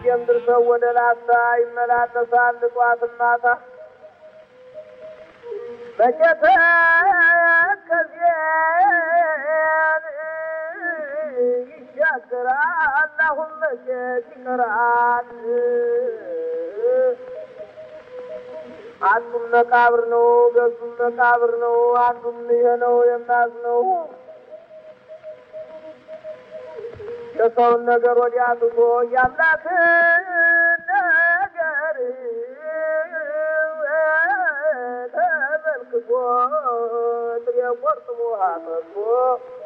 ከደሴም ድርሰው ወደ ላስታ ይመላለሳል ጧት ማታ በጀተ ከዚያን ይሻገራል አሁን መቼት ይቀራል አንዱም መቃብር ነው ገዙም መቃብር ነው አንዱም ይሄ ነው የማዝነው የሰውን ነገር ወዲያ ትቶ የአምላክን ነገር ተመልክቶ ጥሬ ቆርጥሞ አፈቶ